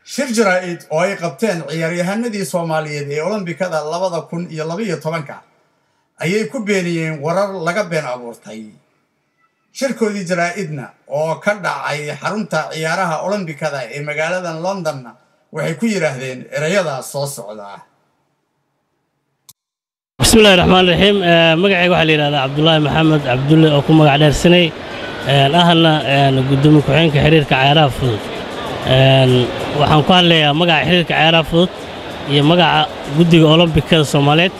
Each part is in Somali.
shir jaraa'id oo ay qabteen ciyaaryahanadii soomaaliyeed ee olombikada labada kun iyo labaiyo tobanka ayay ku beeniyeen warar laga been abuurtay shirkoodii jaraa'idna oo ka dhacay xarunta ciyaaraha olombikada ee magaaladan londonna waxay ku yidhaahdeen ereyadaas soo socda bismillahi raxmaan raxiim magacayga waxaa la yidhahdaa cabdulaahi maxamed cabdulle oo ku magac dheersanay ahna gudoomiye ku-xigeenka xiriirka cayaaraha fudud waxaan ku hadlayaa magaca xiriirka cayaaraha fudud iyo magaca guddiga olombikada soomaaliyeed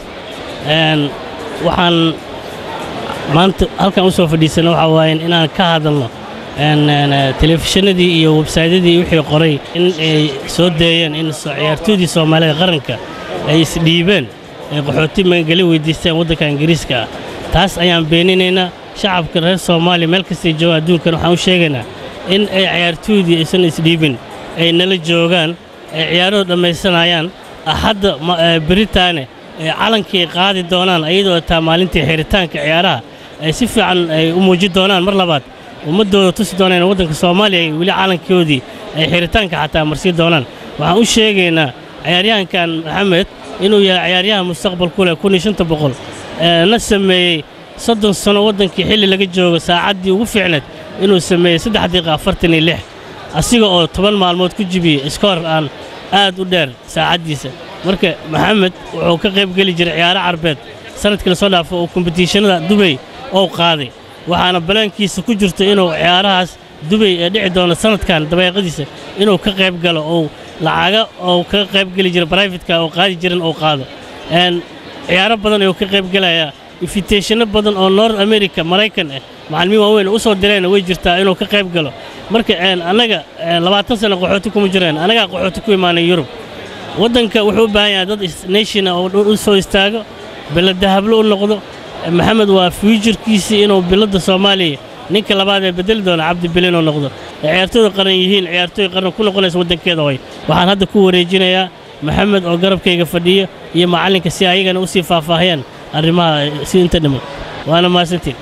waxaan maanta halkan u soo fadhiisana waxaa waaye inaan ka hadalno telefishinadii iyo websaydyadii wixii qoray in ay soo deeyeen in ciyaartooydii soomaaliyeed qaranka ay isdhiibeen ay qaxooti magangeli weydiisteen waddanka ingiriiska ah taas ayaan beeninaynaa shacabka reer soomaaliya meel kastay joogaan adduunkan waxaan u sheegaynaa in ay ciyaartooydii aysan isdhiibin ay nala joogaan ay ciyaarahoo dhammaysanayaan axadda beritaane ay calankii qaadi doonaan ayadoo taa maalintii xiritaanka ciyaaraha ay si fiican ay u muujin doonaan mar labaad ummaddooda tusi doonaan waddanka soomaaliya weli calankoodii ay xiritaanka xataa marsiin doonaan waxaan u sheegaynaa ciyaaryahankan maxamed inuu yahay ciyaaryahan mustaqbal ku leh kun iyo shanta boqol na sameeyey soddon sano waddankii xilli laga joogo saacaddii ugu fiicneed inuu sameeyey saddex daqiiqa afartan iyo lix asiga oo toban maalmood ku jibiyey iskoor aan aad u dheer saacaddiisa marka maxamed wuxuu ka qayb geli jiray ciyaaro carbeed sanadkii lasoo dhaafo oo kombitiishanada dubay ou qaaday waxaana balaankiisa ku jirta inuu ciyaarahaas dubay ee dhici doona sanadkan dabeeqadiisa inuu ka qayb galo ou lacaga ou ka qayb geli jira brifatka oo qaadi jiran ou qaado ciyaaro badan ayuu ka qayb gelayaa ifiteeshanno badan oo north america maraykan ah macallimiin waaweyn u soo direenna way jirtaa inuu ka qayb galo marka annaga labaatan sanno qaxooti kuma jireen annagaa qaxooti ku imaanay yurub waddanka wuxuu u baahan yahay dad nationa oo u soo istaago biladahablo u noqdo maxamed waa fiujirkiisii inuu biladda soomaaliya ninka labaad ee bedeli doona cabdi bilinoo noqdo ciyaartooyda qaran yihiin ciyaartooy qaran ku noqonaysa waddankeeda hoy waxaan hadda ku wareejinayaa maxamed oo garabkayga fadhiyo iyo macallinka si ayagana u sii faahfaahiyaan arrimaha si inta dhiman waana mahadsantiin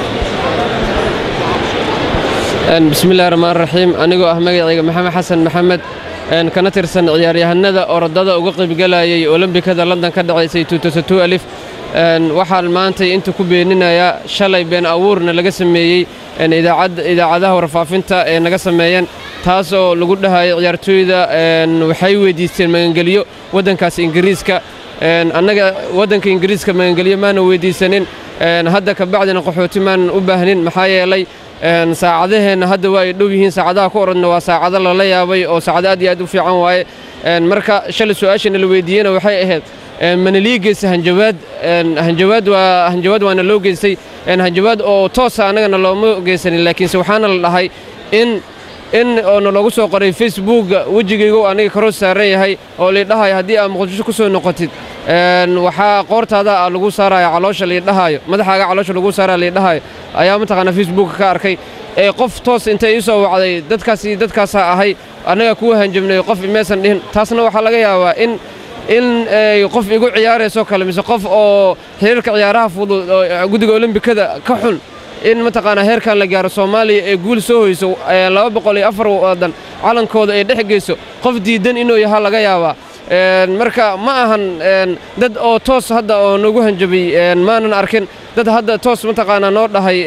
bismillahi raxmaan raxiim anigoo ah magacayga maxamed xasan maxamed kana tirsan ciyaaryahanada orodada uga qaybgalayay olombikada london ka dhacaysay alif waxaan maantay inta ku beeninayaa shalay been abuurna laga sameeyey idaacadaha warfaafinta ee naga sameeyeen taas oo lagu dhahayay ciyaartooyda waxay weyddiisteen magangelyo waddankaas ingiriiska annaga waddanka ingiriiska magangelyo maana weyddiisanin hadda ka bacdina qaxooti maanan u baahnin maxaa yeelay saacadaheenna hadda waa ay dhow yihiin saacadaha ku orodna waa saacado lala yaabay oo saacado aad iyo aad u fiican waaye marka shalay su-aashana la weyddiiyena waxay ahayd mana lii geystay hanjawaad hanjawaad waa hanjawaad waana loo geystay hanjawaad oo toosa annagana looma geysanin laakiinse waxaana la dhahay in in oona loogu soo qoray facebookga wejigaygu aniga karoo saaran yahay oo liidhahayo haddii aad muqdisho ku soo noqotid waxaa qoortaada lagu saaraya caloosha liidhahaayo madaxaaga caloosha lagu saaraya liidhahaayo ayaa mataqaanaa facebookka ka arkay ee qof toos intay ii soo wacday dadkaasi dadkaasaa ahay annaga kuwa hanjabnay qof imaysan dhihin taasna waxaa laga yaabaa in in ay qof igu ciyaarayso kale mise qof oo xiriirka ciyaaraha fudud oo guddiga olombikada ka xun in mataqaanaa heerkan la gaaro soomaaliya ee guul soo hoyso laba boqol iyo afar waddan calankooda ay dhex geyso qof diidan inuu yahaa laga yaabaa marka ma ahan dad oo toos hadda oo nagu hanjabay maanan arkin dad hadda toos mataqaanaa noo dhahay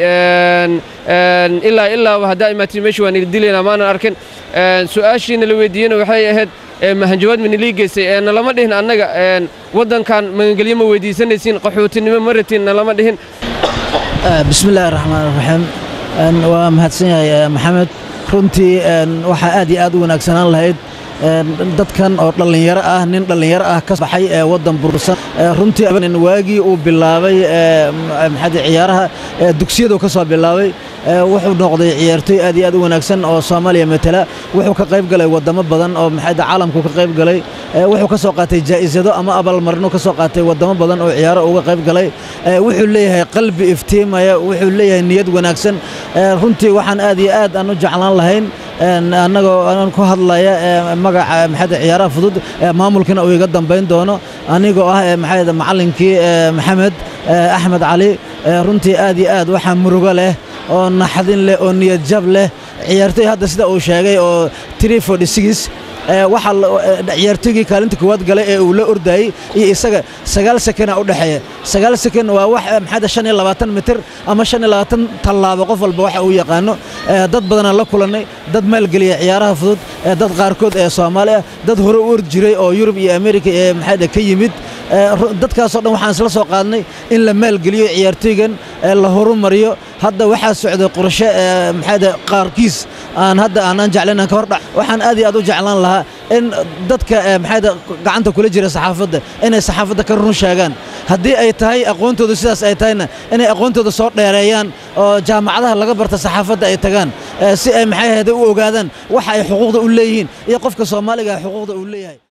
ilaa ilaaba haddaa imaatiin meesha waan dilaynaa maanan arkin su'aashiina la weydiiyena waxay ahayd hanjawaad manilii geystay nalama dhihin annaga waddankan magangelyo ma weydiisanaysiin qaxootinimo ma ratiin nalama dhihin bismillaahi raxmaan raxiim waa mahadsan yahay maxamed runtii waxaa aad iyo aad u wanaagsanaan lahayd dadkan oo dhallinyaro ah nin dhallinyaro ah ka baxay ee waddan bursan runtii waagii uu bilaabay maxaad ciyaaraha dugsiyadu ka soo bilaabay wuxuu noqday ciyaartooy aad iyo aad u wanaagsan oo soomaaliya matala wuxuu ka qayb galay waddamo badan oo maxaad caalamku ka qayb galay wuxuu ka soo qaatay jaa'isado ama abaalmarino ka soo qaatay waddamo badan oo ciyaaro uga qayb galay wuxuu leeyahay qalbi iftiimaya wuxuu leeyahay niyad wanaagsan runtii waxaan aad iyo aad aan u jeclaan lahayn annagoo aan ku hadlaya magaca maxaad ciyaaraha fudud maamulkana uu iga dambayn doono anigoo ah maxaad macallinkii maxamed axmed cali runtii aad iyo aad waxaa murugo leh oo naxdin leh oo niyad jab leh ciyaartoy hadda sida uu sheegay oo waxa ciyaartoygii kaalinta koowaad galay ee uu la ordayey iyo isaga sagaal sekena u dhexeeya sagaal seken waa wax maxaa shan iyo labaatan mitir ama shan iyo labaatan tallaabo qof walba waxa uu yaqaano dad badanaan la kulannay dad maalgeliya ciyaaraha fudud dad qaarkood ee soomaali ah dad hore u ordi jiray oo yurub iyo amerika ee maxaa ka yimid dadkaasoo dhan waxaan isla soo qaadnay in la maalgeliyo ciyaartoygan la horumariyo hadda waxaa socday qorshe maxaa qaarkiis aan hadda aanaan jeclayn aan ka hordhac waxaan aad iyo aad u jeclaan lahaa in dadka maxaa gacanta kula jira saxaafadda inay saxaafadda ka run sheegaan haddii ay tahay aqoontooda sidaas ay tahayna inay aqoontooda soo dheereeyaan oo jaamacadaha laga barta saxaafadda ay tagaan si ay maxay ahayde u ogaadaan waxa ay xuquuqda u leeyihiin iyo qofka soomaaliga xuquuqda uu leeyahay